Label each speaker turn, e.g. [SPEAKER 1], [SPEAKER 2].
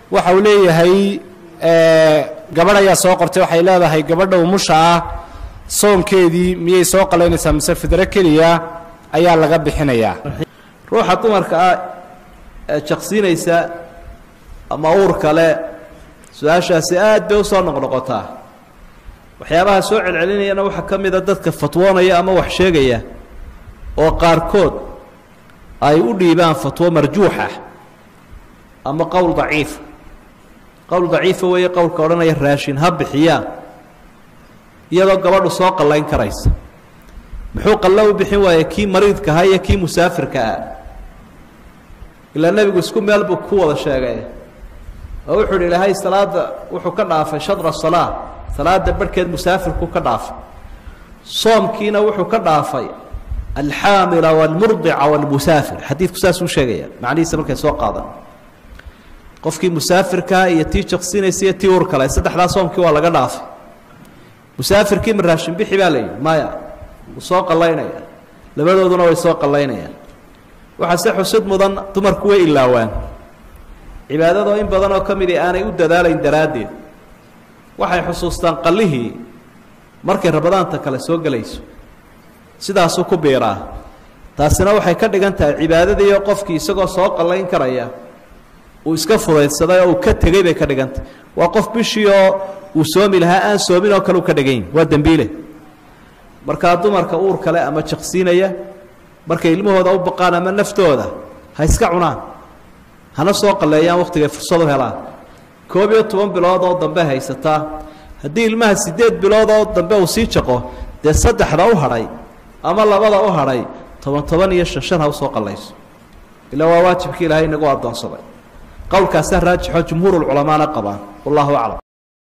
[SPEAKER 1] waxa uu leeyahay gabadh ayaa soo qortay waxay leedahay gabadha umusha ah soonkeedii miyay soo qalaynaysaa mise fidro keliya ayaa laga bixinayaa
[SPEAKER 2] ruuxa dumarka ah ee jaqsiinaysa ama uur kale su-aashaasi aad bay usoo noqnoqotaa waxyaabaha soo celcelinayana waxaa ka mida dadka fatwoonaya ama wax sheegaya oo qaarkood ay u dhiibaan fatwo marjuuxa ama qowl daciifa qowl daciifa weeye qowlka odhanaya raashin ha bixiyaan iyadoo gabadhu soo qallayn karaysa muxuu qallo u bixin waayey kii mariidka ahaa iyo kii musaafirka ah ilaa nebigu isku meel buu ku wada sheegay oo wuxuu hi ilaahay salaada wuxuu ka dhaafay shadra salaa salaada barhkeed musaafirku ka dhaafay soomkiina wuxuu ka dhaafay alxaamila wاlmurdica wاlmusaafir xadiidku saasuu sheegaya macnihiisa markay soo qaadaan qofkii musaafirkaa iyo tii jaqsinaysa iyo tii ur kale saddexdaa soomkii waa laga dhaafay musaafirkii ma raashin bixi baa la yidhi maya wuu soo qallaynaya labadooduna way soo qallaynayaan waxaa se xusid mudan dumarku way ilaawaan cibaadadoo in badan oo ka midi aanay u dadaalayn daraaddeed waxay xusuustaan qallihii markay rabadaanta kale soo gelayso sidaasuu ku biiraa taasina waxay ka dhigan tahay cibaadadiiyo qofkii isagoo soo qallayn karaya uu iska fudaydsaday oo uu ka tegey bay ka dhigan tahay waa qof bishii oo uu soomi lahaa aan soomin oo kale uu ka dhigan yahi waa dembiile markaa dumarka uur kale ama jaqsiinaya markay ilmahooda u baqaan ama naftooda ha iska cunaan hana soo qalleeyaan wakhtigay fursad u helaan koob iyo toban bilood oo dambe haysataa haddii ilmaha siddeed bilood oo dambe uu sii jaqo dee saddexda u hadhay ama labada u hadhay toban toban iyo shan shan ha usoo qallayso ilaa waa waajibkii ilaahay inagu addoonsaday qowlkaasaa raajixoo jumhuurulculamaana qabaan wallahu aclam